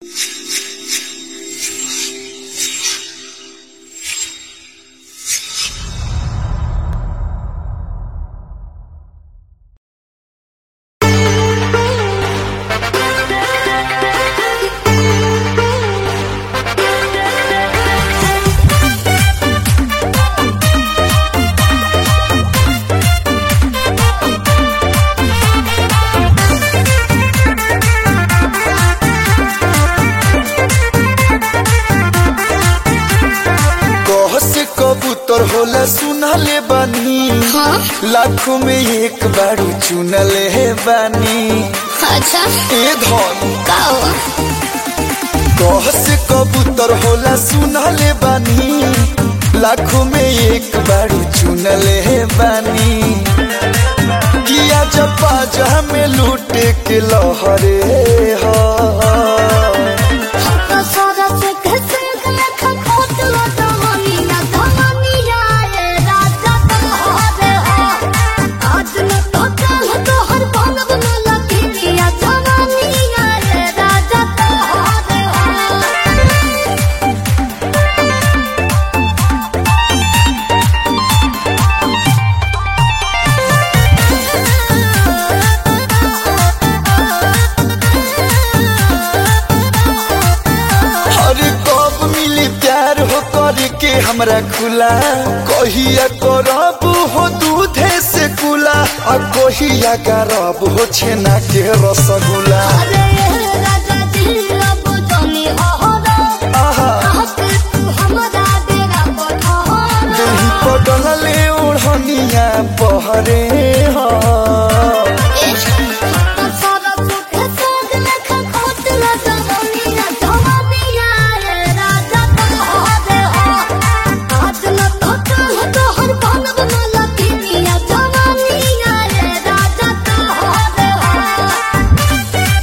कबूतर होला सुनले बानी हाँ? लाखों में एक बारू चुनले बानी अच्छा ए धन का हो कह से कबूतर होला सुनले बानी लाखों में एक बारू चुनले बानी किया जपा जहा में लूटे के लहरे हा तो सारा से कैसे लेखा खोट लो दवानी ना दवानी आए राजा तुम्हारे हो आज न तो कल तो हर बनब न लगी या दवानी आए राजा तुम्हारे हो अरे कब मिली प्यार हो करके हमरा खुला कहिया करब हो दूधे से कुला आ कहिया करब हो छेना के रसगुल्ला अरे राजा जी अब जानी अहरा आहा आके तू हमरा डेरा पठारा दही पटल ले ओढ़निया बहरे हा सारा सुख सोग लेखा खोट लो दवानी ना दवानी आए राजा तुम्हारे हो आज न तो कल तो हर बनब न लगी या दवानी आए राजा तुम्हारे हो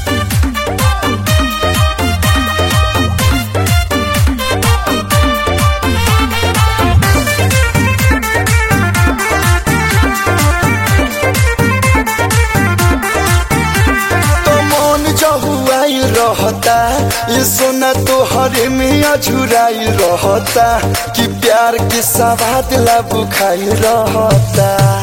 तो मन जहुआई रहता ये सोना तो हरे में अझुराई रहता कि प्यार के सवाद ला बुखाई रहता